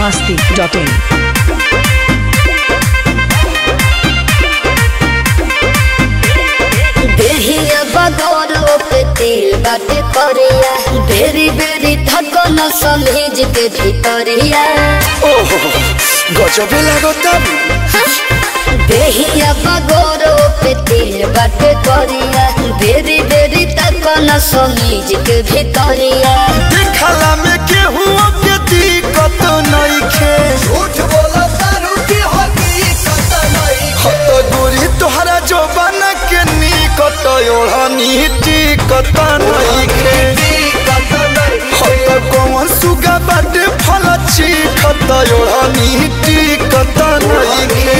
masti.in. देहिया बगौरो पे तेल बाटे करिया बेरी बेरी थकन समेज के भितरिया ओहो गजबे लागता देहिया बगौरो पे तेल बाटे करिया बेरी बेरी थकन समेज के भितरिया देखला में केहू के दिक्कत नइखे झूठ बोला तारू की हकीकत नइखे हत गोरी तोहरा जोबन के निकट ओढ़नी टिकत नइखे हत कौन सुगा बाटे फल चिखत ओढ़नी टिकत नइखे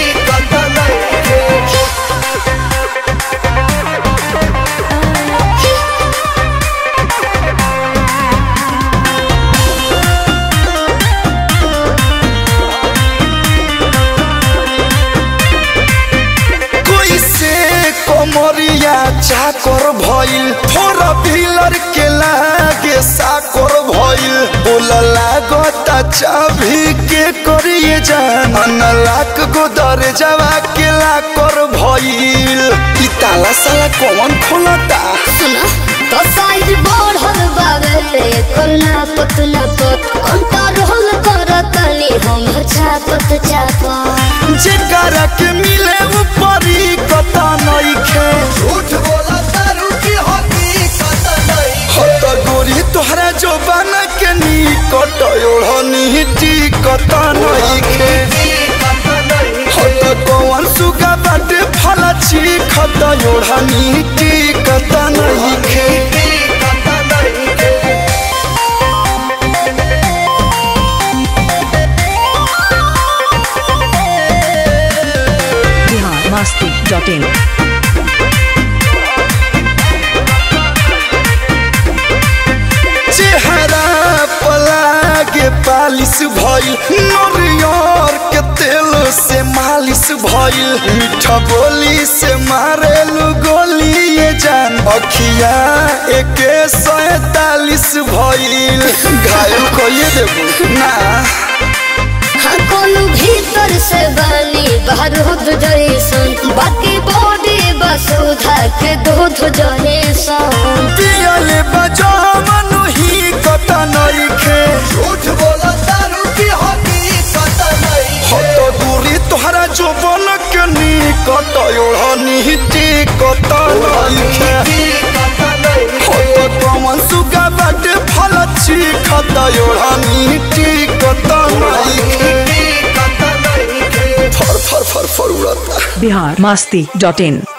कोई से कमरिया चाकर भइल फोर व्हीलर के लागे साकर भइल बोल लागता चाभी के करिए जान अनलाक गो दरजावा के लाकर भइल ई ताला साला कौन खोलता सुना तो साइज बढ़ल बावे करना पतला पत कंट्रोल करतनी हम छापत छापत जेकरा के मिले ऊपरी कता नइखे झूठ बोला तारू की हकीकत नइखे हत गोरी तोहरा जोबान के निकट ओढ़नी टिकत नइखे हत कौन सुगा बाटे फल चिखत ओढ़नी टिकत नइखे Bihar masti.in. चेहरा पलागे पालिश भइल नरियर के तेल से मालिश भइल मीठा बोली से मारेलु गोली ये जान अखिया एके सैतालीस भइल घायल कइए देबू ना हाँ कोनो भीतर से बनी बारूद जैसन बाकी बॉडी बस उधा के दूध जैसन पियले बजावन ही कत नइखे झूठ बोला तारू की हकीकत नइखे हत दूरी तोहरा जोबन के निकट ओढ़नी टिकत नइखे हत कमन सुगा बाटे फल चिखत ओढ़नी टिकत नइखे फर फर फर फर उड़ता Bihar masti.in.